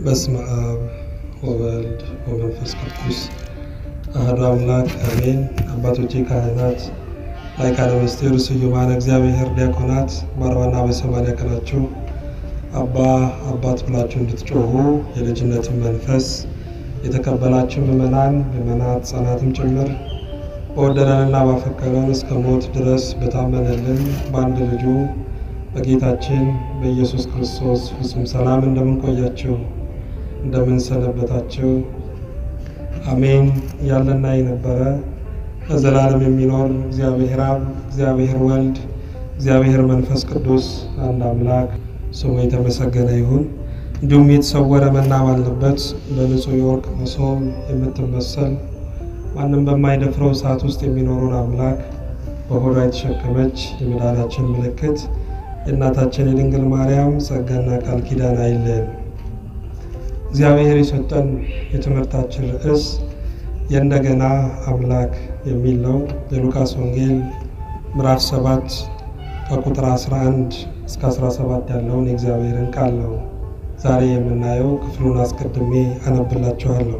በስመ አብ ወወልድ ወመንፈስ ቅዱስ አሐዱ አምላክ አሜን። አባቶቼ ካህናት፣ ላይካነ ምስጢር ስዩማነ እግዚአብሔር ዲያቆናት በአርባና በሰማንያ ቀናችሁ አባ አባት ብላችሁ እንድትጮሁ የልጅነትን መንፈስ የተቀበላችሁ ምእመናን ምእመናት ሕፃናትም ጭምር በወደደንና ባፈቀረን እስከ ሞት ድረስ በታመነልን በአንድ ልጁ በጌታችን በኢየሱስ ክርስቶስ ፍጹም ሰላም እንደምንቆያችሁ እንደምንሰነበታችሁ አሜን። ያለና የነበረ ለዘላለም የሚኖር እግዚአብሔር አብ፣ እግዚአብሔር ወልድ፣ እግዚአብሔር መንፈስ ቅዱስ አንድ አምላክ ስሙ የተመሰገነ ይሁን። እንዲሁም የተሰወረ መና ባለበት በንጹሕ የወርቅ መሶብ የምትመሰል ማንም በማይደፍረው እሳት ውስጥ የሚኖረውን አምላክ በሆዷ የተሸከመች የመዳናችን ምልክት የእናታችን የድንግል ማርያም ጸጋና ቃል ኪዳን አይለየን። እግዚአብሔር የሰጠን የትምህርታችን ርዕስ የእንደገና አምላክ የሚል ነው። የሉቃስ ወንጌል ምዕራፍ 7 ከቁጥር 11 እስከ 17 ያለውን የእግዚአብሔርን ቃል ነው ዛሬ የምናየው። ክፍሉን አስቀድሜ አነብላችኋለሁ።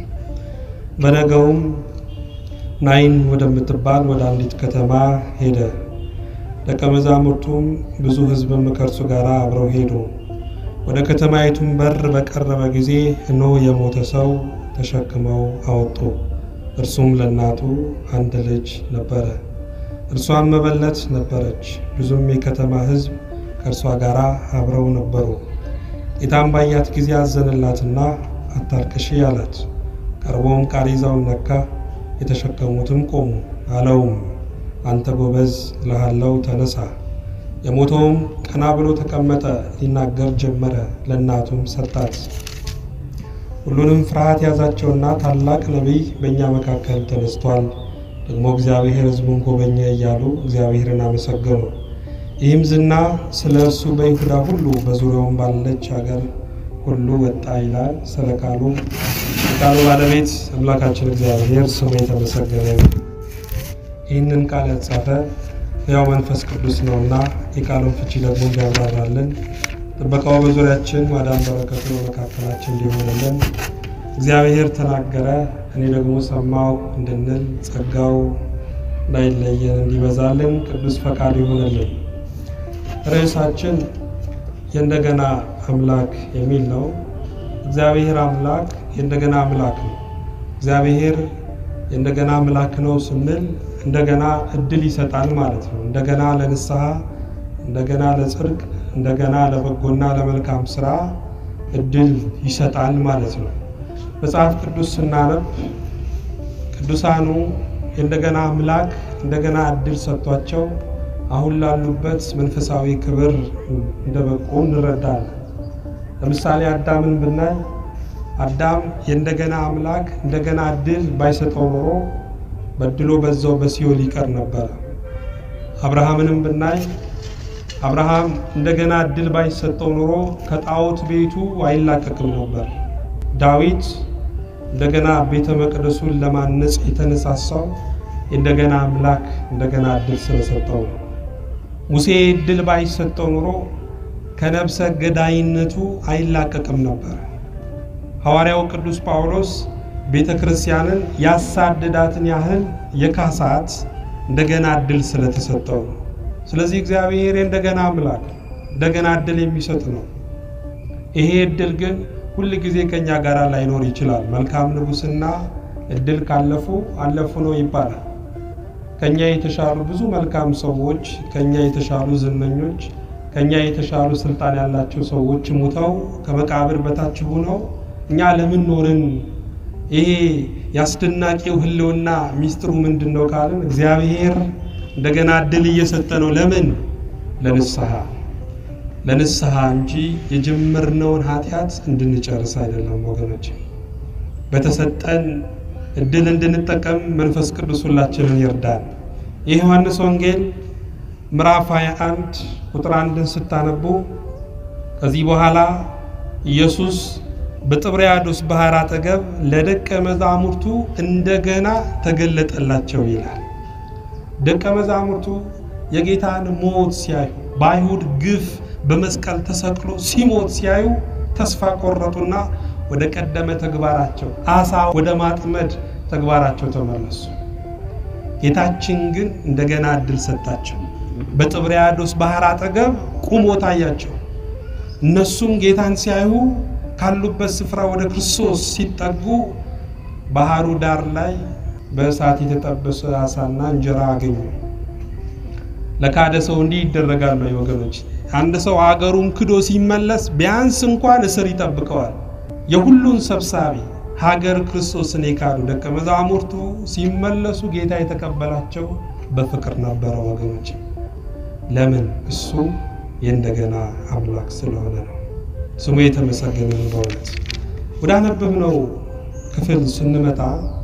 በነገውም ናይን ወደምትባል ወደ አንዲት ከተማ ሄደ። ደቀ መዛሙርቱም ብዙ ሕዝብም ከእርሱ ጋር አብረው ሄዱ። ወደ ከተማይቱም በር በቀረበ ጊዜ እነሆ የሞተ ሰው ተሸክመው አወጡ። እርሱም ለእናቱ አንድ ልጅ ነበረ፣ እርሷም መበለት ነበረች። ብዙም የከተማ ሕዝብ ከእርሷ ጋር አብረው ነበሩ። ጌታም ባያት ጊዜ አዘንላትና አታልቅሺ አላት። ቀርቦም ቃሬዛውን ነካ፣ የተሸከሙትም ቆሙ። አለውም አንተ ጎበዝ እልሃለሁ ተነሳ። የሞተውም ቀና ብሎ ተቀመጠ፣ ሊናገር ጀመረ። ለእናቱም ሰጣት። ሁሉንም ፍርሃት ያዛቸውና ታላቅ ነቢይ በእኛ መካከል ተነስቷል፣ ደግሞ እግዚአብሔር ሕዝቡን ጎበኘ እያሉ እግዚአብሔርን አመሰገኑ። ይህም ዝና ስለ እርሱ በይሁዳ ሁሉ በዙሪያውም ባለች ሀገር ሁሉ ወጣ ይላል። ስለ ቃሉ የቃሉ ባለቤት አምላካችን እግዚአብሔር ስሙ የተመሰገነ ይሁን። ይህንን ቃል ያጻፈ ያው መንፈስ ቅዱስ ነውና የቃሉን ፍቺ ደግሞ እንዲያብራራልን ጥበቃው በዙሪያችን ማዳን በረከቱ በመካከላችን እንዲሆንልን እግዚአብሔር ተናገረ እኔ ደግሞ ሰማው እንድንል ጸጋው እንዳይለየን እንዲበዛልን ቅዱስ ፈቃድ ይሆንልን። ርዕሳችን የእንደገና አምላክ የሚል ነው። እግዚአብሔር አምላክ የእንደገና አምላክ ነው። እግዚአብሔር የእንደገና አምላክ ነው ስንል እንደገና እድል ይሰጣል ማለት ነው። እንደገና ለንስሐ፣ እንደገና ለጽድቅ፣ እንደገና ለበጎና ለመልካም ስራ እድል ይሰጣል ማለት ነው። መጽሐፍ ቅዱስ ስናነብ ቅዱሳኑ የእንደገና አምላክ እንደገና እድል ሰጥቷቸው አሁን ላሉበት መንፈሳዊ ክብር እንደበቁ እንረዳለን። ለምሳሌ አዳምን ብናይ አዳም የእንደገና አምላክ እንደገና እድል ባይሰጠው ኖሮ በድሎ በዛው በሲኦል ይቀር ነበረ። አብርሃምንም ብናይ አብርሃም እንደገና እድል ባይሰጠው ኖሮ ከጣዖት ቤቱ አይላቀቅም ነበር። ዳዊት እንደገና ቤተ መቅደሱን ለማነጽ የተነሳሳው የእንደገና አምላክ እንደገና እድል ስለሰጠው ነው። ሙሴ እድል ባይሰጠው ኖሮ ከነብሰ ገዳይነቱ አይላቀቅም ነበር። ሐዋርያው ቅዱስ ጳውሎስ ቤተ ክርስቲያንን ያሳደዳትን ያህል የካሳት እንደገና እድል ስለተሰጠው ነው። ስለዚህ እግዚአብሔር እንደገና አምላክ እንደገና እድል የሚሰጥ ነው። ይሄ እድል ግን ሁል ጊዜ ከኛ ጋር ላይኖር ይችላል። መልካም ንጉሥና እድል ካለፉ አለፉ ነው ይባላል። ከኛ የተሻሉ ብዙ መልካም ሰዎች፣ ከኛ የተሻሉ ዝነኞች፣ ከኛ የተሻሉ ስልጣን ያላቸው ሰዎች ሙተው ከመቃብር በታች ሆነው እኛ ለምን ኖርን? ይሄ የአስደናቂው ሕልውና ሚስጥሩ ምንድን ነው ካልን እግዚአብሔር እንደገና እድል እየሰጠ ነው። ለምን? ለንስሐ ለንስሐ እንጂ የጀመርነውን ኃጢአት እንድንጨርስ አይደለም ወገኖች። በተሰጠን እድል እንድንጠቀም መንፈስ ቅዱስ ሁላችንን ይርዳል። የዮሐንስ ወንጌል ምዕራፍ 21 ቁጥር አንድን ስታነቡ ከዚህ በኋላ ኢየሱስ በጥብርያዶስ ባህር አጠገብ ለደቀ መዛሙርቱ እንደገና ተገለጠላቸው ይላል። ደቀ መዛሙርቱ የጌታን ሞት ሲያዩ በአይሁድ ግፍ በመስቀል ተሰቅሎ ሲሞት ሲያዩ ተስፋ ቆረጡና ወደ ቀደመ ተግባራቸው አሳ ወደ ማጥመድ ተግባራቸው ተመለሱ። ጌታችን ግን እንደገና እድል ሰጣቸው። በጥብርያዶስ ባህር አጠገብ ቁሞ ታያቸው። እነሱም ጌታን ሲያዩ ካሉበት ስፍራ ወደ ክርስቶስ ሲጠጉ ባህሩ ዳር ላይ በእሳት የተጠበሰ አሳና እንጀራ አገኙ። ለካደ ሰው እንዲህ ይደረጋል ወይ ወገኖች? አንድ ሰው አገሩን ክዶ ሲመለስ ቢያንስ እንኳን እስር ይጠብቀዋል። የሁሉን ሰብሳቢ ሀገር ክርስቶስን የካዱ ደቀ መዛሙርቱ ሲመለሱ ጌታ የተቀበላቸው በፍቅር ነበረ ወገኖች። ለምን? እሱ የእንደገና አምላክ ስለሆነ ነው። ስሙ የተመሰገነ ነው። በእውነት ወደ አነበብነው ክፍል ስንመጣ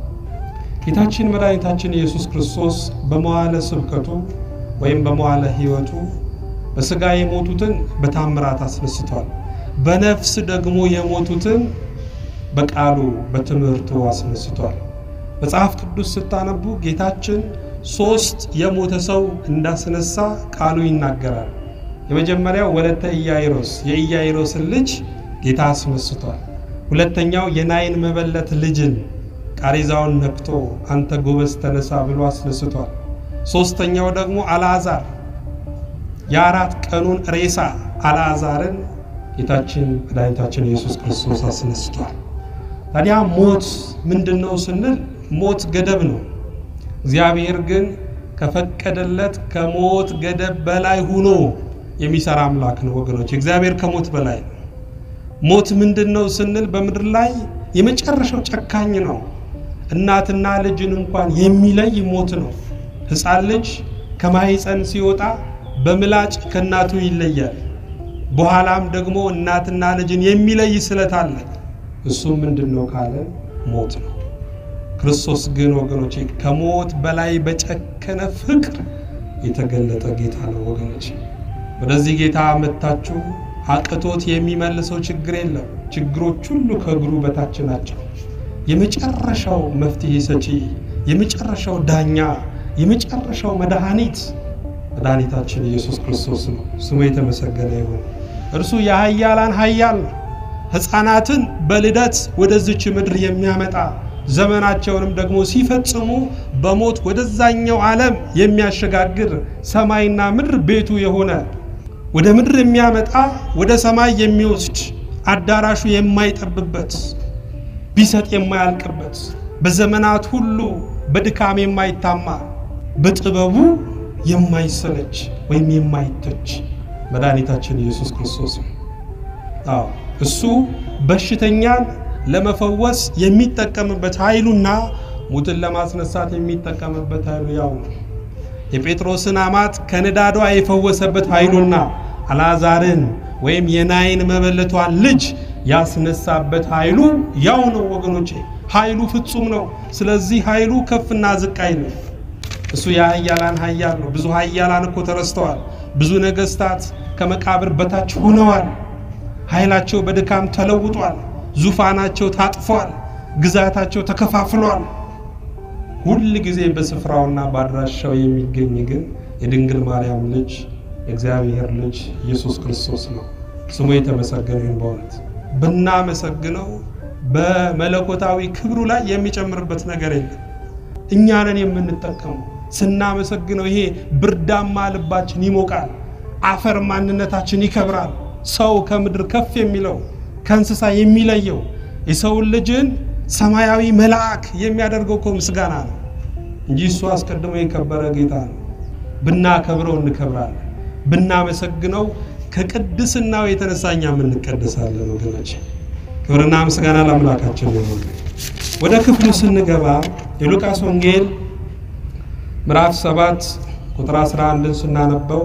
ጌታችን መድኃኒታችን ኢየሱስ ክርስቶስ በመዋለ ስብከቱ ወይም በመዋለ ሕይወቱ በሥጋ የሞቱትን በታምራት አስነስቷል። በነፍስ ደግሞ የሞቱትን በቃሉ በትምህርቱ አስነስቷል። መጽሐፍ ቅዱስ ስታነቡ ጌታችን ሶስት የሞተ ሰው እንዳስነሳ ቃሉ ይናገራል። የመጀመሪያው ወለተ ኢያይሮስ የኢያይሮስን ልጅ ጌታ አስነስቷል። ሁለተኛው የናይን መበለት ልጅን ቃሬዛውን ነክቶ አንተ ጎበዝ ተነሳ ብሎ አስነስቷል። ሶስተኛው ደግሞ አልዓዛር የአራት ቀኑን ሬሳ አልዓዛርን ጌታችን መድኃኒታችን ኢየሱስ ክርስቶስ አስነስቷል። ታዲያ ሞት ምንድን ነው ስንል ሞት ገደብ ነው። እግዚአብሔር ግን ከፈቀደለት ከሞት ገደብ በላይ ሆኖ የሚሰራ አምላክ ነው ወገኖች። እግዚአብሔር ከሞት በላይ ነው። ሞት ምንድን ነው ስንል በምድር ላይ የመጨረሻው ጨካኝ ነው። እናትና ልጅን እንኳን የሚለይ ሞት ነው። ሕፃን ልጅ ከማህፀን ሲወጣ በምላጭ ከእናቱ ይለያል። በኋላም ደግሞ እናትና ልጅን የሚለይ ስለት አለ። እሱ ምንድን ነው ካለ ሞት ነው። ክርስቶስ ግን ወገኖቼ ከሞት በላይ በጨከነ ፍቅር የተገለጠ ጌታ ነው ወገኖቼ። ወደዚህ ጌታ መጥታችሁ አቅቶት የሚመልሰው ችግር የለም። ችግሮች ሁሉ ከእግሩ በታች ናቸው። የመጨረሻው መፍትሄ ሰጪ፣ የመጨረሻው ዳኛ፣ የመጨረሻው መድኃኒት መድኃኒታችን ኢየሱስ ክርስቶስ ነው። ስሙ የተመሰገነ ይሁን። እርሱ የኃያላን ኃያል ነው። ሕፃናትን በልደት ወደዚች ምድር የሚያመጣ ዘመናቸውንም ደግሞ ሲፈጽሙ በሞት ወደዛኛው ዓለም የሚያሸጋግር ሰማይና ምድር ቤቱ የሆነ ወደ ምድር የሚያመጣ ወደ ሰማይ የሚወስድ አዳራሹ የማይጠብበት ቢሰጥ የማያልቅበት በዘመናት ሁሉ በድካም የማይታማ በጥበቡ የማይሰለች ወይም የማይተች መድኃኒታችን ኢየሱስ ክርስቶስ ነው። አዎ እሱ በሽተኛን ለመፈወስ የሚጠቀምበት ኃይሉና ሙትን ለማስነሳት የሚጠቀምበት ኃይሉ ያው ነው። የጴጥሮስን አማት ከንዳዷ የፈወሰበት ኃይሉና አልዓዛርን ወይም የናይን መበለቷን ልጅ ያስነሳበት ኃይሉ ያው ነው ወገኖቼ። ኃይሉ ፍጹም ነው። ስለዚህ ኃይሉ ከፍና ዝቅ አይልም። እሱ የኃያላን ኃያል ነው። ብዙ ኃያላን እኮ ተረስተዋል። ብዙ ነገሥታት ከመቃብር በታች ሆነዋል። ኃይላቸው በድካም ተለውጧል። ዙፋናቸው ታጥፏል። ግዛታቸው ተከፋፍሏል። ሁል ጊዜ በስፍራውና በአድራሻው የሚገኝ ግን የድንግል ማርያም ልጅ የእግዚአብሔር ልጅ ኢየሱስ ክርስቶስ ነው። ስሙ የተመሰገነ ይሁን። በእውነት ብናመሰግነው በመለኮታዊ ክብሩ ላይ የሚጨምርበት ነገር የለም። እኛ ነን የምንጠቀመው። ስናመሰግነው ይሄ ብርዳማ ልባችን ይሞቃል፣ አፈር ማንነታችን ይከብራል። ሰው ከምድር ከፍ የሚለው ከእንስሳ የሚለየው የሰውን ልጅን ሰማያዊ መልአክ የሚያደርገው እኮ ምስጋና ነው እንጂ እሱ አስቀድሞ የከበረ ጌታ ነው። ብናከብረው እንከብራለን፣ ብናመሰግነው ከቅድስናው የተነሳ እኛም እንቀደሳለን። ወገኖች ክብርና ምስጋና ለአምላካችን ይሁን። ወደ ክፍሉ ስንገባ የሉቃስ ወንጌል ምዕራፍ 7 ቁጥር 11ን ስናነበው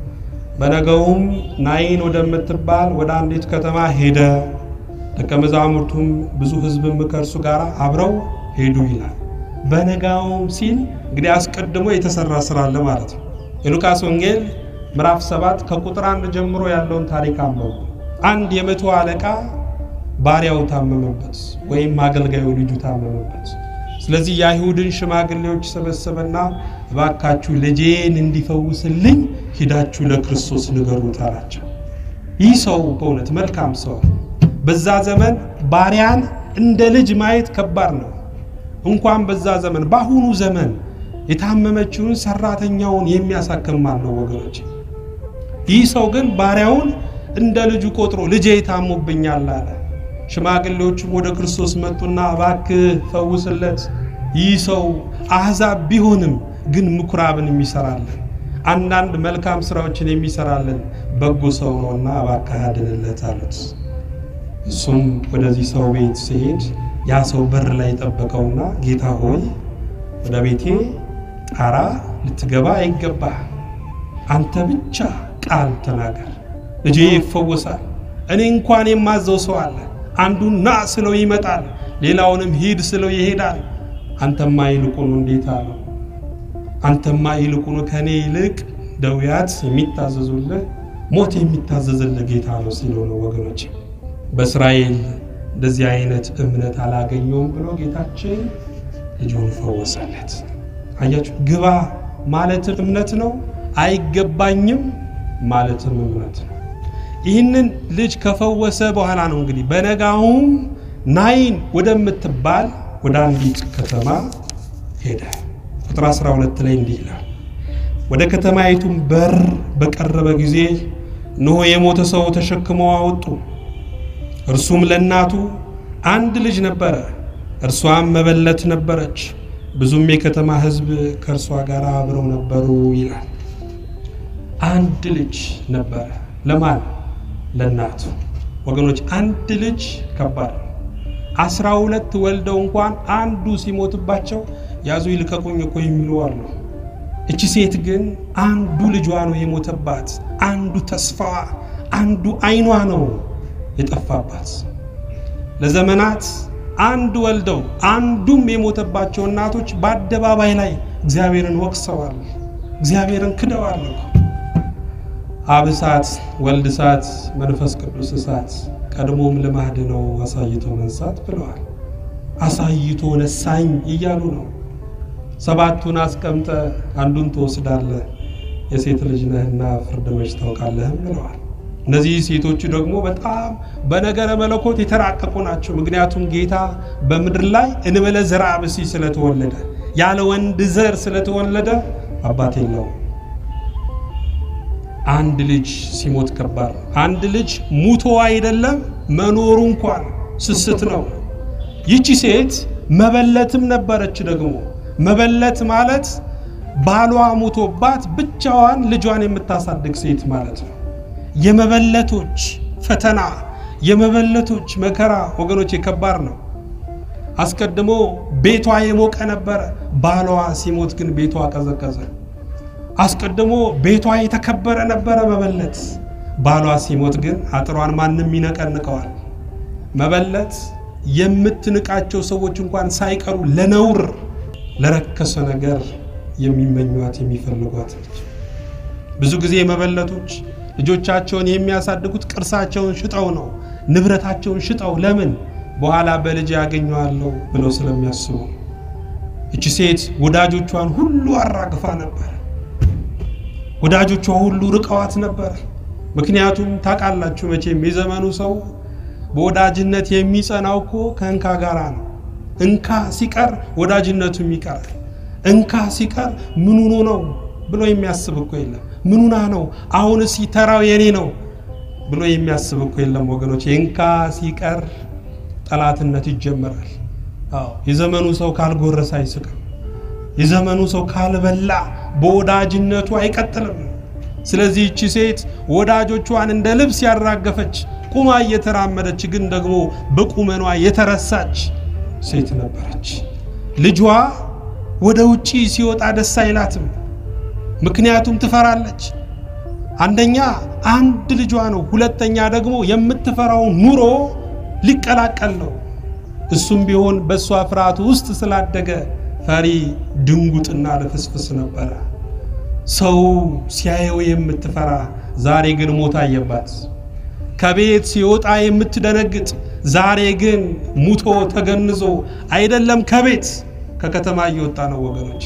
በነገውም ናይን ወደምትባል ወደ አንዲት ከተማ ሄደ፣ ደቀ መዛሙርቱም ብዙ ሕዝብም ከእርሱ ጋር አብረው ሄዱ ይላል። በነጋውም ሲል እንግዲህ አስቀድሞ የተሰራ ስራ አለ ማለት ነው። የሉቃስ ወንጌል ምዕራፍ 7 ከቁጥር አንድ ጀምሮ ያለውን ታሪክ አንበቡ። አንድ የመቶ አለቃ ባሪያው ታመመበት፣ ወይም አገልጋዩ ልጁ ታመመበት። ስለዚህ የአይሁድን ሽማግሌዎች ሰበሰበና እባካችሁ ልጄን እንዲፈውስልኝ ሂዳችሁ ለክርስቶስ ንገሩት አላቸው። ይህ ሰው በእውነት መልካም ሰው በዛ ዘመን ባሪያን እንደ ልጅ ማየት ከባድ ነው። እንኳን በዛ ዘመን በአሁኑ ዘመን የታመመችውን ሰራተኛውን የሚያሳክም ማን ነው ወገኖች? ይህ ሰው ግን ባሪያውን እንደ ልጁ ቆጥሮ ልጄ ታሞብኛል አለ። ሽማግሌዎቹም ወደ ክርስቶስ መጡና እባክህ ፈውስለት፣ ይህ ሰው አሕዛብ ቢሆንም ግን ምኩራብን የሚሰራለን አንዳንድ መልካም ስራዎችን የሚሰራለን በጎ ሰው ነውና እባክህ አድንለት አሉት። እሱም ወደዚህ ሰው ቤት ሲሄድ ያ ሰው በር ላይ ጠበቀውና ጌታ ሆይ ወደ ቤቴ ጣራ ልትገባ አይገባህ፣ አንተ ብቻ ቃል ተናገር፣ ልጄ ይፈወሳል። እኔ እንኳን የማዘው ሰው አለ። አንዱን ና ስለው ይመጣል፣ ሌላውንም ሂድ ስለው ይሄዳል። አንተማ ይልቁኑ እንዴት አለው። አንተማ ይልቁኑ ከእኔ ይልቅ ደውያት የሚታዘዙልህ ሞት የሚታዘዝልህ ጌታ ነው ሲለው ነው ወገኖች። በእስራኤል እንደዚህ አይነት እምነት አላገኘውም ብሎ ጌታችን ልጁን ፈወሰለት። አያችሁ፣ ግባ ማለትም እምነት ነው፣ አይገባኝም ማለትም እምነት ነው። ይህንን ልጅ ከፈወሰ በኋላ ነው እንግዲህ በነጋውም ናይን ወደምትባል ወደ አንዲት ከተማ ሄደ። ቁጥር 12 ላይ እንዲህ ይላል፣ ወደ ከተማይቱም በር በቀረበ ጊዜ እነሆ የሞተ ሰው ተሸክመው አወጡ። እርሱም ለእናቱ አንድ ልጅ ነበረ፣ እርሷም መበለት ነበረች። ብዙም የከተማ ሕዝብ ከእርሷ ጋር አብረው ነበሩ ይላል። አንድ ልጅ ነበረ። ለማን? ለእናቱ። ወገኖች አንድ ልጅ ከባድ ነው። አስራ ሁለት ወልደው እንኳን አንዱ ሲሞትባቸው ያዙ ይልቀቁኝ እኮ የሚሉ አሉ። እቺ ሴት ግን አንዱ ልጇ ነው የሞተባት፣ አንዱ ተስፋዋ፣ አንዱ አይኗ ነው የጠፋባት። ለዘመናት አንድ ወልደው አንዱም የሞተባቸው እናቶች በአደባባይ ላይ እግዚአብሔርን ወቅሰዋል፣ እግዚአብሔርን ክደዋል። አብ እሳት፣ ወልድ እሳት፣ መንፈስ ቅዱስ እሳት፣ ቀድሞም ልማድ ነው አሳይቶ መንሳት ብለዋል። አሳይቶ ነሳኝ እያሉ ነው። ሰባቱን አስቀምጠ አንዱን ትወስዳለህ፣ የሴት ልጅ ነህና ፍርድ መች ታውቃለህም ብለዋል። እነዚህ ሴቶቹ ደግሞ በጣም በነገረ መለኮት የተራቀቁ ናቸው። ምክንያቱም ጌታ በምድር ላይ እንበለ ዘርአ ብእሲ ስለተወለደ ያለ ወንድ ዘር ስለተወለደ አባት የለውም። አንድ ልጅ ሲሞት ከባድ ነው። አንድ ልጅ ሙቶ አይደለም መኖሩ እንኳን ስስት ነው። ይቺ ሴት መበለትም ነበረች። ደግሞ መበለት ማለት ባሏ ሙቶባት ብቻዋን ልጇን የምታሳድግ ሴት ማለት ነው። የመበለቶች ፈተና የመበለቶች መከራ ወገኖች ከባድ ነው። አስቀድሞ ቤቷ የሞቀ ነበረ። ባሏ ሲሞት ግን ቤቷ ቀዘቀዘ። አስቀድሞ ቤቷ የተከበረ ነበረ መበለት። ባሏ ሲሞት ግን አጥሯን ማንም ይነቀንቀዋል። መበለት የምትንቃቸው ሰዎች እንኳን ሳይቀሩ ለነውር ለረከሰ ነገር የሚመኟት የሚፈልጓት ነች። ብዙ ጊዜ መበለቶች ልጆቻቸውን የሚያሳድጉት ቅርሳቸውን ሽጠው ነው፣ ንብረታቸውን ሽጠው። ለምን? በኋላ በልጅ ያገኘዋለሁ ብለው ስለሚያስቡ። እቺ ሴት ወዳጆቿን ሁሉ አራግፋ ነበር። ወዳጆቿ ሁሉ ርቀዋት ነበር። ምክንያቱም ታውቃላችሁ መቼም የዘመኑ ሰው በወዳጅነት የሚጸናው እኮ ከእንካ ጋራ ነው። እንካ ሲቀር ወዳጅነቱም ይቀራል። እንካ ሲቀር ምኑኑ ነው ብሎ የሚያስብ እኮ የለም። ምኑና ነው አሁንስ ተራው የኔ ነው ብሎ የሚያስብ እኮ የለም ወገኖች። እንካ ሲቀር ጠላትነት ይጀመራል። አዎ የዘመኑ ሰው ካልጎረሰ አይስቅም። የዘመኑ ሰው ካልበላ በወዳጅነቱ አይቀጥልም። ስለዚህ እቺ ሴት ወዳጆቿን እንደ ልብስ ያራገፈች ቁማ እየተራመደች ግን ደግሞ በቁመኗ የተረሳች ሴት ነበረች። ልጇ ወደ ውጪ ሲወጣ ደስ አይላትም። ምክንያቱም ትፈራለች። አንደኛ አንድ ልጇ ነው፣ ሁለተኛ ደግሞ የምትፈራውን ኑሮ ሊቀላቀል ነው። እሱም ቢሆን በእሷ ፍርሃት ውስጥ ስላደገ ፈሪ ድንጉጥና ልፍስፍስ ነበረ። ሰው ሲያየው የምትፈራ ዛሬ ግን ሞት አየባት። ከቤት ሲወጣ የምትደነግጥ ዛሬ ግን ሙቶ ተገንዞ አይደለም ከቤት ከከተማ እየወጣ ነው ወገኖች።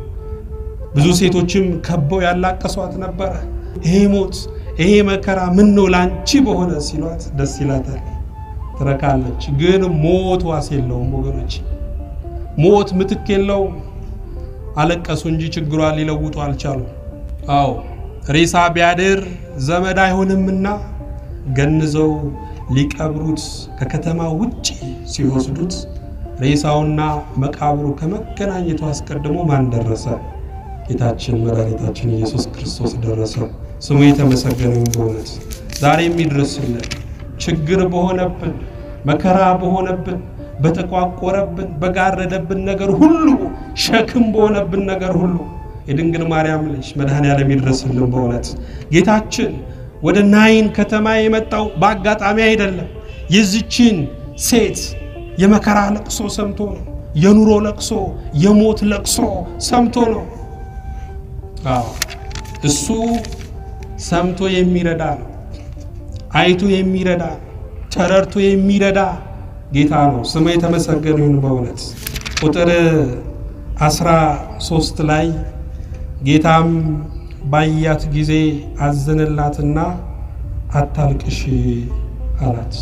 ብዙ ሴቶችም ከበው ያላቀሷት ነበረ። ይሄ ሞት ይሄ መከራ ምን ነው ላንቺ በሆነ ሲሏት ደስ ይላታል። ትረካለች። ግን ሞት ዋስ የለውም ወገኖች፣ ሞት ምትክ የለውም። አለቀሱ እንጂ ችግሯን ሊለውጡ አልቻሉም። አዎ ሬሳ ቢያድር ዘመድ አይሆንምና ገንዘው ሊቀብሩት ከከተማ ውጭ ሲወስዱት ሬሳውና መቃብሩ ከመገናኘቱ አስቀድሞ ማን ደረሰ? ጌታችን መድኃኒታችን ኢየሱስ ክርስቶስ ደረሰ። ስሙ የተመሰገነ ይሁን። በእውነት ዛሬ የሚድረስልን ችግር በሆነብን መከራ በሆነብን በተቋቆረብን በጋረደብን ነገር ሁሉ ሸክም በሆነብን ነገር ሁሉ የድንግል ማርያም ልጅ መድኃኔዓለም ይድረስልን። በእውነት ጌታችን ወደ ናይን ከተማ የመጣው በአጋጣሚ አይደለም። የዚችን ሴት የመከራ ለቅሶ ሰምቶ ነው። የኑሮ ለቅሶ፣ የሞት ለቅሶ ሰምቶ ነው። አዎ እሱ ሰምቶ የሚረዳ ነው። አይቶ የሚረዳ ተረድቶ የሚረዳ ጌታ ነው። ስሙ የተመሰገነ ይሁን። በእውነት ቁጥር አስራ ሶስት ላይ ጌታም ባያት ጊዜ አዘነላትና አታልቅሽ አላት።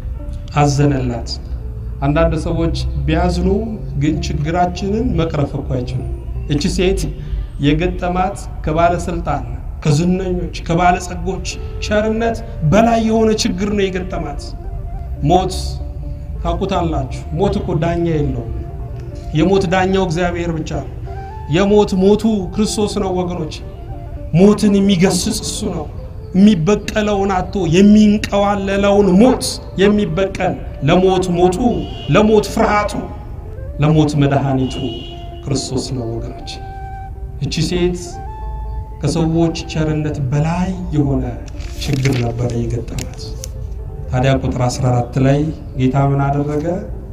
አዘነላት። አንዳንድ ሰዎች ቢያዝኑ ግን ችግራችንን መቅረፍ እኮ አይችሉም። እቺ ሴት የገጠማት ከባለስልጣን ከዝነኞች ከባለጸጎች ቸርነት በላይ የሆነ ችግር ነው የገጠማት። ሞት ታውቁታላችሁ። ሞት እኮ ዳኛ የለውም። የሞት ዳኛው እግዚአብሔር ብቻ ነው። የሞት ሞቱ ክርስቶስ ነው ወገኖች። ሞትን የሚገስጽ እሱ ነው። የሚበቀለውን አቶ የሚንቀዋለለውን ሞት የሚበቀል ለሞት ሞቱ፣ ለሞት ፍርሃቱ፣ ለሞት መድኃኒቱ ክርስቶስ ነው ወገኖች። እቺ ሴት ከሰዎች ቸርነት በላይ የሆነ ችግር ነበረ የገጠማት። ታዲያ ቁጥር 14 ላይ ጌታ ምን አደረገ?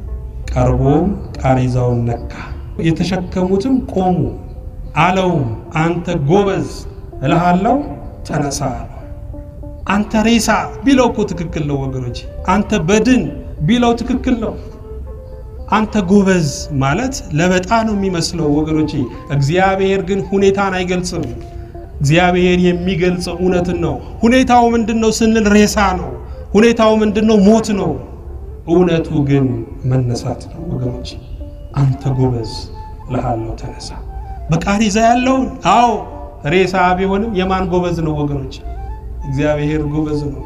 ቀርቦም ቃሬዛውን ነካ፣ የተሸከሙትም ቆሙ። አለውም አንተ ጎበዝ እልሃለሁ ተነሳ አለው። አንተ ሬሳ ቢለው እኮ ትክክል ነው ወገኖች። አንተ በድን ቢለው ትክክል ነው። አንተ ጎበዝ ማለት ለበጣ ነው የሚመስለው ወገኖች። እግዚአብሔር ግን ሁኔታን አይገልጽም። እግዚአብሔር የሚገልጸው እውነትን ነው። ሁኔታው ምንድን ነው ስንል ሬሳ ነው። ሁኔታው ምንድን ነው? ሞት ነው። እውነቱ ግን መነሳት ነው ወገኖች። አንተ ጎበዝ እልሃለሁ ተነሳ። በቃሬዛ ያለውን አዎ ሬሳ ቢሆንም የማን ጎበዝ ነው ወገኖች? እግዚአብሔር ጎበዝ ነው።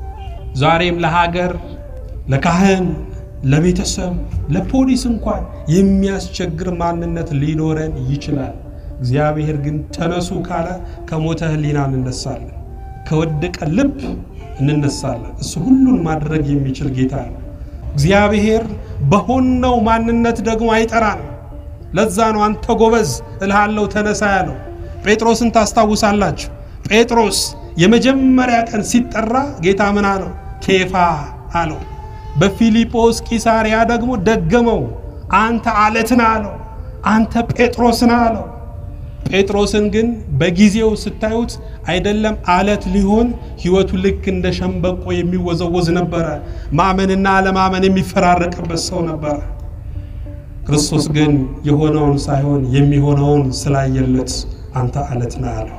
ዛሬም ለሀገር፣ ለካህን፣ ለቤተሰብ፣ ለፖሊስ እንኳን የሚያስቸግር ማንነት ሊኖረን ይችላል። እግዚአብሔር ግን ተነሱ ካለ ከሞተ ሕሊና እንነሳለን፣ ከወደቀ ልብ እንነሳለን። እሱ ሁሉን ማድረግ የሚችል ጌታ ነው። እግዚአብሔር በሆነው ማንነት ደግሞ አይጠራንም። ለዛ ነው አንተ ጎበዝ እልሃለሁ ተነሳ ያለው። ጴጥሮስን ታስታውሳላችሁ። ጴጥሮስ የመጀመሪያ ቀን ሲጠራ ጌታ ምን አለው? ኬፋ አለው። በፊልጶስ ቂሳሪያ ደግሞ ደገመው። አንተ አለትን አለው። አንተ ጴጥሮስን አለው። ጴጥሮስን ግን በጊዜው ስታዩት አይደለም አለት ሊሆን ሕይወቱ ልክ እንደ ሸምበቆ የሚወዘወዝ ነበረ። ማመንና አለማመን የሚፈራረቅበት ሰው ነበረ። ክርስቶስ ግን የሆነውን ሳይሆን የሚሆነውን ስላየለት አንተ አለት ነህ አለው።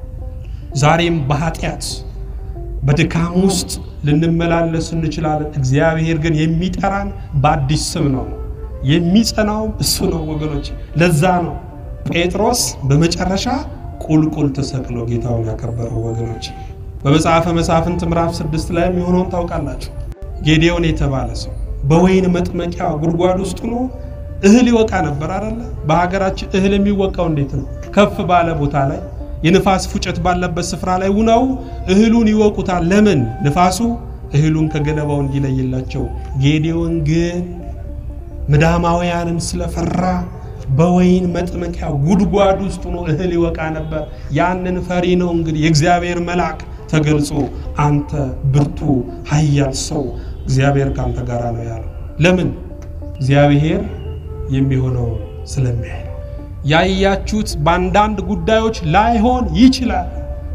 ዛሬም በኃጢአት በድካም ውስጥ ልንመላለስ እንችላለን። እግዚአብሔር ግን የሚጠራን በአዲስ ስም ነው። የሚጸናውም እሱ ነው ወገኖች። ለዛ ነው ጴጥሮስ በመጨረሻ ቁልቁል ተሰቅሎ ጌታውን ያከበረው ወገኖች። በመጽሐፈ መሳፍንት ምዕራፍ ስድስት ላይ የሚሆነውን ታውቃላችሁ። ጌዴዎን የተባለ ሰው በወይን መጥመቂያ ጉድጓድ ውስጥ ሆኖ እህል ይወቃ ነበር አይደለ? በሀገራችን እህል የሚወቃው እንዴት ነው? ከፍ ባለ ቦታ ላይ የንፋስ ፉጨት ባለበት ስፍራ ላይ ውነው እህሉን ይወቁታል። ለምን? ንፋሱ እህሉን ከገለባው እንዲለይላቸው። ጌዴዎን ግን ምዳማውያንን ስለፈራ በወይን መጥመቂያ ጉድጓድ ውስጥ ሆኖ እህል ይወቃ ነበር። ያንን ፈሪ ነው እንግዲህ የእግዚአብሔር መልአክ ተገልጾ አንተ ብርቱ ኃያል ሰው እግዚአብሔር ካንተ ጋር ነው ያለው። ለምን? እግዚአብሔር የሚሆነው ስለሚያይ ነው። ያያችሁት በአንዳንድ ጉዳዮች ላይሆን ይችላል።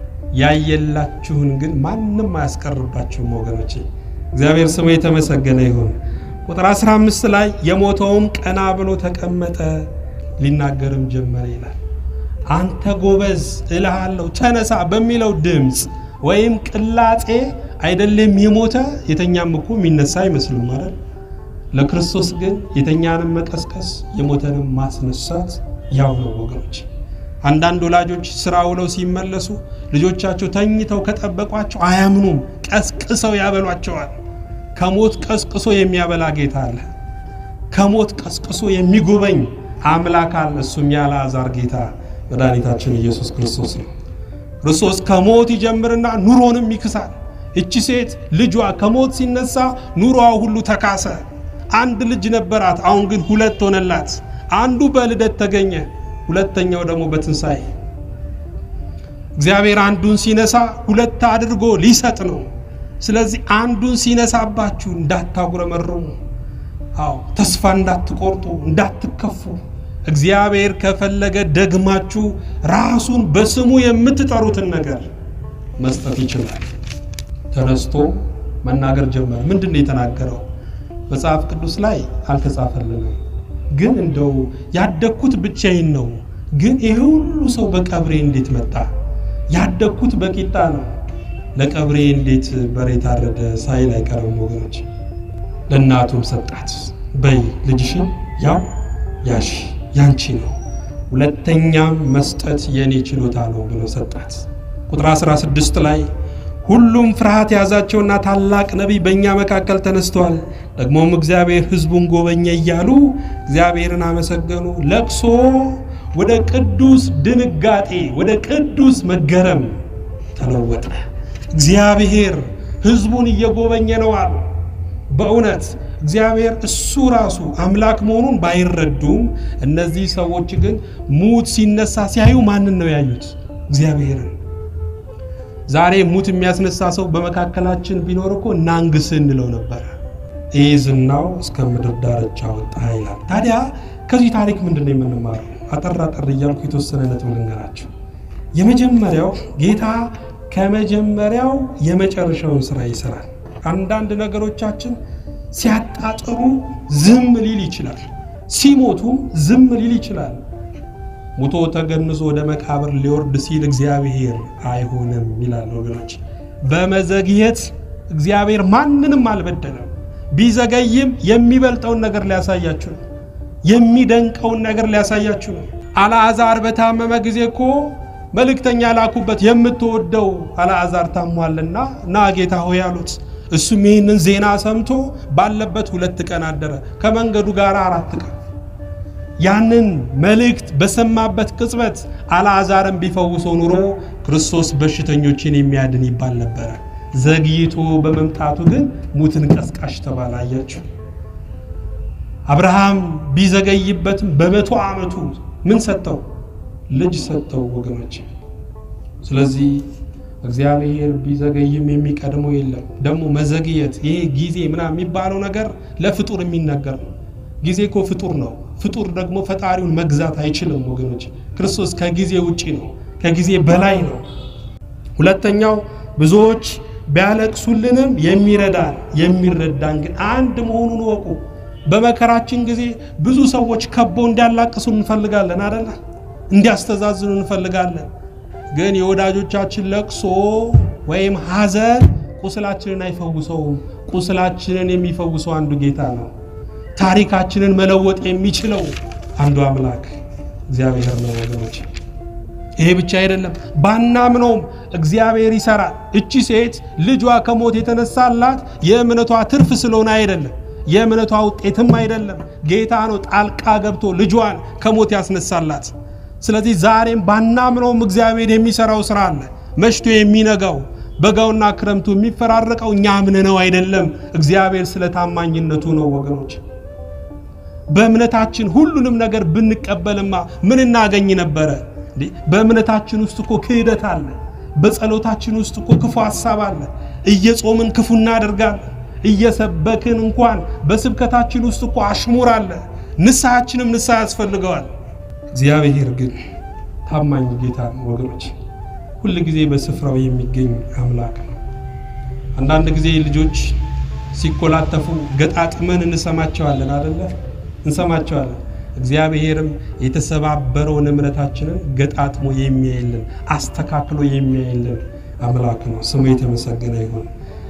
ያየላችሁን ግን ማንም አያስቀርባችሁም ወገኖቼ። እግዚአብሔር ስሙ የተመሰገነ ይሁን። ቁጥር 15 ላይ የሞተውም ቀና ብሎ ተቀመጠ፣ ሊናገርም ጀመረ ይላል። አንተ ጎበዝ እልሃለሁ ተነሳ በሚለው ድምፅ ወይም ቅላጼ አይደለም የሞተ የተኛም እኮ የሚነሳ አይመስልም ማለት ለክርስቶስ ግን የተኛንም መቀስቀስ የሞተንም ማስነሳት ያው ነው ወገኖች። አንዳንድ ወላጆች ስራ ውለው ሲመለሱ ልጆቻቸው ተኝተው ከጠበቋቸው አያምኑም። ቀስቅሰው ያበሏቸዋል። ከሞት ቀስቅሶ የሚያበላ ጌታ አለ። ከሞት ቀስቅሶ የሚጎበኝ አምላክ አለ። እሱም የአልዓዛር ጌታ መድኃኒታችን ኢየሱስ ክርስቶስ ነው። ክርስቶስ ከሞት ይጀምርና ኑሮንም ይክሳል። እቺ ሴት ልጇ ከሞት ሲነሳ ኑሮዋ ሁሉ ተካሰ። አንድ ልጅ ነበራት፣ አሁን ግን ሁለት ሆነላት። አንዱ በልደት ተገኘ፣ ሁለተኛው ደግሞ በትንሣኤ። እግዚአብሔር አንዱን ሲነሳ ሁለት አድርጎ ሊሰጥ ነው። ስለዚህ አንዱን ሲነሳባችሁ እንዳታጉረመርሙ፣ አዎ ተስፋ እንዳትቆርጡ፣ እንዳትከፉ። እግዚአብሔር ከፈለገ ደግማችሁ ራሱን በስሙ የምትጠሩትን ነገር መስጠት ይችላል። ተነስቶ መናገር ጀመረ። ምንድን ነው የተናገረው? መጽሐፍ ቅዱስ ላይ አልተጻፈልንም፣ ግን እንደው ያደግኩት ብቻዬን ነው። ግን ይሄ ሁሉ ሰው በቀብሬ እንዴት መጣ? ያደግኩት በቂጣ ነው። ለቀብሬ እንዴት በሬ ታረደ ሳይል አይቀርም ወገኖች። ለእናቱም ሰጣት። በይ ልጅሽን ያው ያሽ ያንቺ ነው፣ ሁለተኛም መስጠት የእኔ ችሎታ ነው ብሎ ሰጣት። ቁጥር 16 ላይ ሁሉም ፍርሃት የያዛቸውና ታላቅ ነቢይ በእኛ መካከል ተነስቷል፣ ደግሞም እግዚአብሔር ሕዝቡን ጎበኘ እያሉ እግዚአብሔርን አመሰገኑ። ለቅሶ ወደ ቅዱስ ድንጋጤ፣ ወደ ቅዱስ መገረም ተለወጠ። እግዚአብሔር ሕዝቡን እየጎበኘ ነው አሉ። በእውነት እግዚአብሔር እሱ ራሱ አምላክ መሆኑን ባይረዱም እነዚህ ሰዎች ግን ሙት ሲነሳ ሲያዩ ማንን ነው ያዩት? እግዚአብሔርን። ዛሬ ሙት የሚያስነሳ ሰው በመካከላችን ቢኖር እኮ እናንግስ እንለው ነበረ። ይህ ዝናው እስከ ምድር ዳርቻ ወጣ ይላል። ታዲያ ከዚህ ታሪክ ምንድን ነው የምንማረው? አጠር አጠር እያልኩ የተወሰነ ነጥብ ልንገራቸው። የመጀመሪያው ጌታ ከመጀመሪያው የመጨረሻውን ስራ ይሰራል። አንዳንድ ነገሮቻችን ሲያጣጥሩ ዝም ሊል ይችላል። ሲሞቱም ዝም ሊል ይችላል። ሙቶ ተገንዞ ወደ መቃብር ሊወርድ ሲል እግዚአብሔር አይሆንም ይላል ወገኖች። በመዘግየት እግዚአብሔር ማንንም አልበደለም። ቢዘገይም የሚበልጠውን ነገር ሊያሳያችሁ ነው። የሚደንቀውን ነገር ሊያሳያችሁ ነው። አልዓዛር በታመመ ጊዜ እኮ መልእክተኛ ላኩበት። የምትወደው አልዓዛር ታሟልና ና ጌታ ሆይ አሉት። እሱም ይህንን ዜና ሰምቶ ባለበት ሁለት ቀን አደረ፣ ከመንገዱ ጋር አራት ቀን። ያንን መልእክት በሰማበት ቅጽበት አልዓዛርን ቢፈውሰው ኑሮ ክርስቶስ በሽተኞችን የሚያድን ይባል ነበረ። ዘግይቶ በመምጣቱ ግን ሙትን ቀስቃሽ ተባለ። አያችሁ፣ አብርሃም ቢዘገይበትም በመቶ ዓመቱ ምን ሰጠው? ልጅ ሰጠው ወገኖች። ስለዚህ እግዚአብሔር ቢዘገይም የሚቀድመው የለም። ደግሞ መዘግየት ይሄ ጊዜ ምናምን የሚባለው ነገር ለፍጡር የሚነገር ነው። ጊዜ እኮ ፍጡር ነው። ፍጡር ደግሞ ፈጣሪውን መግዛት አይችልም ወገኖች። ክርስቶስ ከጊዜ ውጪ ነው፣ ከጊዜ በላይ ነው። ሁለተኛው ብዙዎች ቢያለቅሱልንም የሚረዳን የሚረዳን ግን አንድ መሆኑን ወቁ። በመከራችን ጊዜ ብዙ ሰዎች ከቦ እንዲያላቅሱን እንፈልጋለን አደለ? እንዲያስተዛዝኑ እንፈልጋለን። ግን የወዳጆቻችን ለቅሶ ወይም ሐዘን ቁስላችንን አይፈውሰውም። ቁስላችንን የሚፈውሰው አንዱ ጌታ ነው። ታሪካችንን መለወጥ የሚችለው አንዱ አምላክ እግዚአብሔር ነው ወገኖች። ይሄ ብቻ አይደለም፣ ባናምነውም እግዚአብሔር ይሰራል። እቺ ሴት ልጇ ከሞት የተነሳላት የእምነቷ ትርፍ ስለሆነ አይደለም፣ የእምነቷ ውጤትም አይደለም። ጌታ ነው ጣልቃ ገብቶ ልጇን ከሞት ያስነሳላት። ስለዚህ ዛሬም ባናምነውም እግዚአብሔር የሚሰራው ስራ አለ። መሽቶ የሚነጋው በጋውና ክረምቱ የሚፈራረቀው እኛ አምነነው አይደለም፣ እግዚአብሔር ስለ ታማኝነቱ ነው ወገኖች። በእምነታችን ሁሉንም ነገር ብንቀበልማ ምን እናገኝ ነበረ? በእምነታችን ውስጥ እኮ ክህደት አለ። በጸሎታችን ውስጥ እኮ ክፉ ሀሳብ አለ። እየጾምን ክፉ እናደርጋለን። እየሰበክን እንኳን በስብከታችን ውስጥ እኮ አሽሙር አለ። ንስሐችንም ንስሐ ያስፈልገዋል። እግዚአብሔር ግን ታማኝ ጌታ ነው ወገኖች። ሁል ጊዜ በስፍራው የሚገኝ አምላክ ነው። አንዳንድ ጊዜ ልጆች ሲኮላተፉ ገጣጥመን እንሰማቸዋለን አደለ? እንሰማቸዋለን። እግዚአብሔርም የተሰባበረውን እምነታችንን ገጣጥሞ የሚያይልን አስተካክሎ የሚያይልን አምላክ ነው። ስሙ የተመሰገነ ይሁን።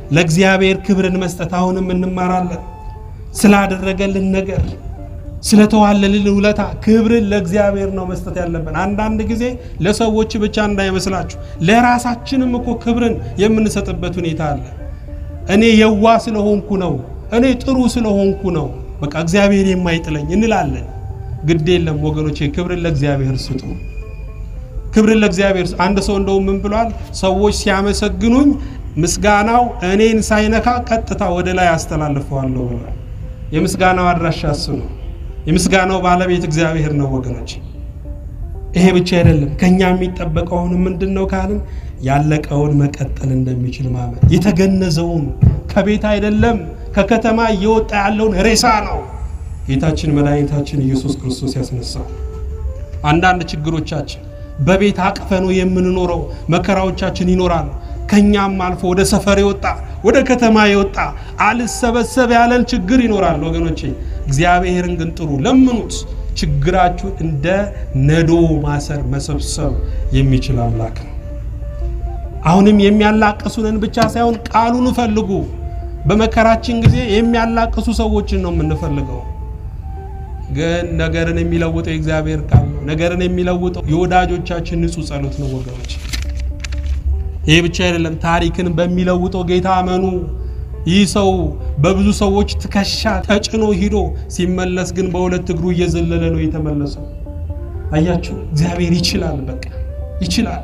ለእግዚአብሔር ክብርን መስጠት አሁንም እንማራለን። ስላደረገልን ነገር ስለተዋለልን ውለታ ክብርን ለእግዚአብሔር ነው መስጠት ያለብን። አንዳንድ ጊዜ ለሰዎች ብቻ እንዳይመስላችሁ ለራሳችንም እኮ ክብርን የምንሰጥበት ሁኔታ አለ። እኔ የዋ ስለሆንኩ ነው፣ እኔ ጥሩ ስለሆንኩ ነው፣ በቃ እግዚአብሔር የማይጥለኝ እንላለን። ግድ የለም ወገኖቼ፣ ክብርን ለእግዚአብሔር ስጡ። ክብርን ለእግዚአብሔር አንድ ሰው እንደውም ምን ብሏል? ሰዎች ሲያመሰግኑኝ ምስጋናው እኔን ሳይነካ ቀጥታ ወደ ላይ አስተላልፈዋለሁ ብሏል። የምስጋናው አድራሻ እሱ ነው። የምስጋናው ባለቤት እግዚአብሔር ነው ወገኖች። ይሄ ብቻ አይደለም። ከኛ የሚጠበቀውን ምንድን ነው ካልን ያለቀውን መቀጠል እንደሚችል ማመን፣ የተገነዘውን ከቤት አይደለም ከከተማ እየወጣ ያለውን ሬሳ ነው ጌታችን መድኃኒታችን ኢየሱስ ክርስቶስ ያስነሳው። አንዳንድ ችግሮቻችን በቤት አቅፈኑ የምንኖረው መከራዎቻችን ይኖራሉ። ከኛም አልፎ ወደ ሰፈር የወጣ ወደ ከተማ የወጣ አልሰበሰብ ያለን ችግር ይኖራል ወገኖቼ። እግዚአብሔርን ግን ጥሩ ለምኑት። ችግራችሁ እንደ ነዶ ማሰር መሰብሰብ የሚችል አምላክ ነው። አሁንም የሚያላቅሱንን ብቻ ሳይሆን ቃሉን ፈልጉ። በመከራችን ጊዜ የሚያላቅሱ ሰዎችን ነው የምንፈልገው። ግን ነገርን የሚለውጠው የእግዚአብሔር ቃል ነው። ነገርን የሚለውጠው የወዳጆቻችን ንጹሕ ጸሎት ነው ወገኖች። ይሄ ብቻ አይደለም። ታሪክን በሚለውጠው ጌታ አመኑ። ይህ ሰው በብዙ ሰዎች ትከሻ ተጭኖ ሂዶ ሲመለስ ግን በሁለት እግሩ እየዘለለ ነው የተመለሰው። አያችሁ፣ እግዚአብሔር ይችላል። በቃ ይችላል።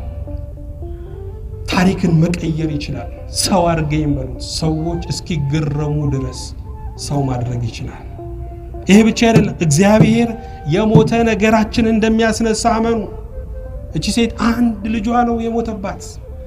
ታሪክን መቀየር ይችላል። ሰው አድርገኝ በሉት። ሰዎች እስኪገረሙ ድረስ ሰው ማድረግ ይችላል። ይሄ ብቻ አይደለም። እግዚአብሔር የሞተ ነገራችን እንደሚያስነሳ አመኑ። እቺ ሴት አንድ ልጇ ነው የሞተባት።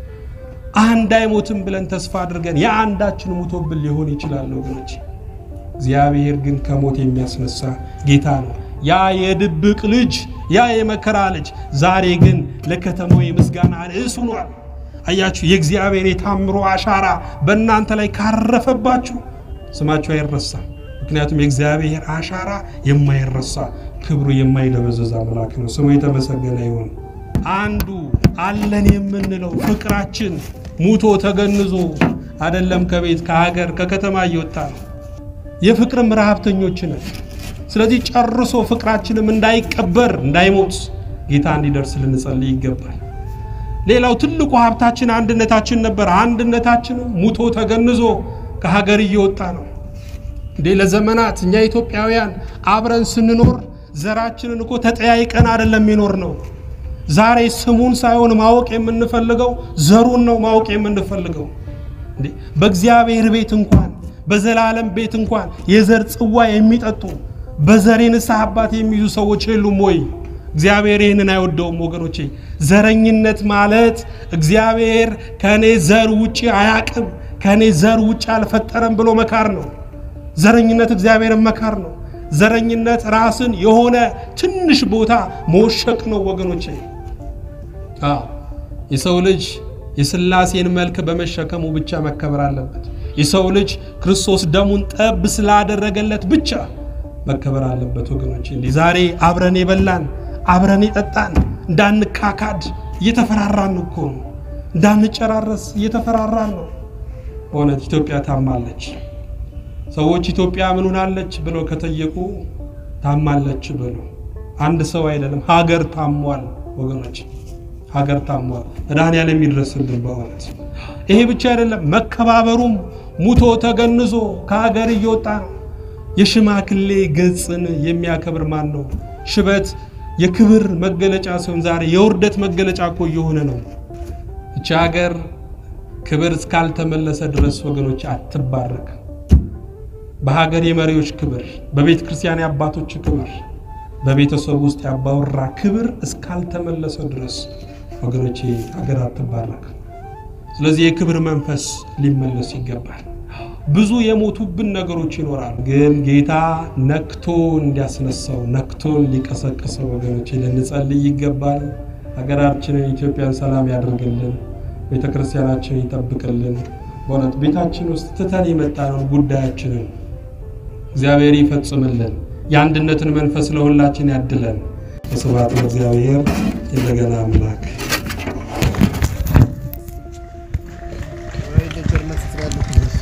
አንድ አይሞትም ብለን ተስፋ አድርገን የአንዳችን ሙቶብን ሊሆን ይችላል ወገኖች። እግዚአብሔር ግን ከሞት የሚያስነሳ ጌታ ነው። ያ የድብቅ ልጅ ያ የመከራ ልጅ ዛሬ ግን ለከተማው የምስጋና ርዕስ ሆኗል። አያችሁ፣ የእግዚአብሔር የታምሮ አሻራ በእናንተ ላይ ካረፈባችሁ ስማችሁ አይረሳም። ምክንያቱም የእግዚአብሔር አሻራ የማይረሳ ክብሩ የማይደበዘዝ አምላክ ነው። ስሙ የተመሰገነ ይሁን። አንዱ አለን የምንለው ፍቅራችን ሙቶ ተገንዞ አይደለም ከቤት ከሀገር ከከተማ እየወጣ ነው። የፍቅርም ረሀብተኞች ነን። ስለዚህ ጨርሶ ፍቅራችንም እንዳይቀበር እንዳይሞት ጌታ እንዲደርስ ልንጸልይ ይገባል። ሌላው ትልቁ ሀብታችን አንድነታችን ነበር። አንድነታችንም ሙቶ ተገንዞ ከሀገር እየወጣ ነው። እንዴ ለዘመናት እኛ ኢትዮጵያውያን አብረን ስንኖር ዘራችንን እኮ ተጠያይቀን አይደለም የሚኖር ነው። ዛሬ ስሙን ሳይሆን ማወቅ የምንፈልገው ዘሩን ነው ማወቅ የምንፈልገው። እንዴ በእግዚአብሔር ቤት እንኳን በዘላለም ቤት እንኳን የዘር ጽዋ የሚጠጡ በዘር የንስሐ አባት የሚይዙ ሰዎች የሉም ወይ? እግዚአብሔር ይህንን አይወደውም ወገኖቼ። ዘረኝነት ማለት እግዚአብሔር ከእኔ ዘር ውጭ አያቅም ከእኔ ዘር ውጭ አልፈጠረም ብሎ መካር ነው። ዘረኝነት እግዚአብሔርን መካር ነው። ዘረኝነት ራስን የሆነ ትንሽ ቦታ መወሸቅ ነው ወገኖቼ። አዎ የሰው ልጅ የሥላሴን መልክ በመሸከሙ ብቻ መከበር አለበት። የሰው ልጅ ክርስቶስ ደሙን ጠብ ስላደረገለት ብቻ መከበር አለበት ወገኖቼ። እንዲህ ዛሬ አብረን የበላን አብረን የጠጣን እንዳንካካድ እየተፈራራን እኮ ነው። እንዳንጨራረስ እየተፈራራን ነው። በእውነት ኢትዮጵያ ታማለች። ሰዎች ኢትዮጵያ ምን ሆናለች ብለው ከጠየቁ ታማለች ብሎ አንድ ሰው አይደለም ሀገር ታሟል ወገኖች፣ ሀገር ታሟል። መድኃኔዓለም ይድረስልን በእውነት። ይሄ ብቻ አይደለም መከባበሩም ሙቶ ተገንዞ ከሀገር እየወጣ ነው። የሽማግሌ ገጽን የሚያከብር ማን ነው? ሽበት የክብር መገለጫ ሲሆን ዛሬ የውርደት መገለጫ እኮ እየሆነ ነው። እቺ ሀገር ክብር እስካልተመለሰ ድረስ ወገኖች አትባረክም። በሀገር የመሪዎች ክብር፣ በቤተ ክርስቲያን የአባቶች ክብር፣ በቤተሰብ ውስጥ ያባወራ ክብር እስካልተመለሰ ድረስ ወገኖቼ ሀገር አትባረክም። ስለዚህ የክብር መንፈስ ሊመለስ ይገባል። ብዙ የሞቱብን ነገሮች ይኖራሉ፣ ግን ጌታ ነክቶ እንዲያስነሳው ነክቶ እንዲቀሰቅሰው ወገኖቼ ልንጸልይ ይገባል። ሀገራችንን ኢትዮጵያን ሰላም ያደርግልን፣ ቤተ ክርስቲያናችንን ይጠብቅልን። በእውነት ቤታችን ውስጥ ትተን የመጣነውን ጉዳያችንን እግዚአብሔር ይፈጽምልን። የአንድነትን መንፈስ ለሁላችን ያድለን። ስብሐት ለእግዚአብሔር እንደገና አምላክ ወይ ለጀርመን ስትራለች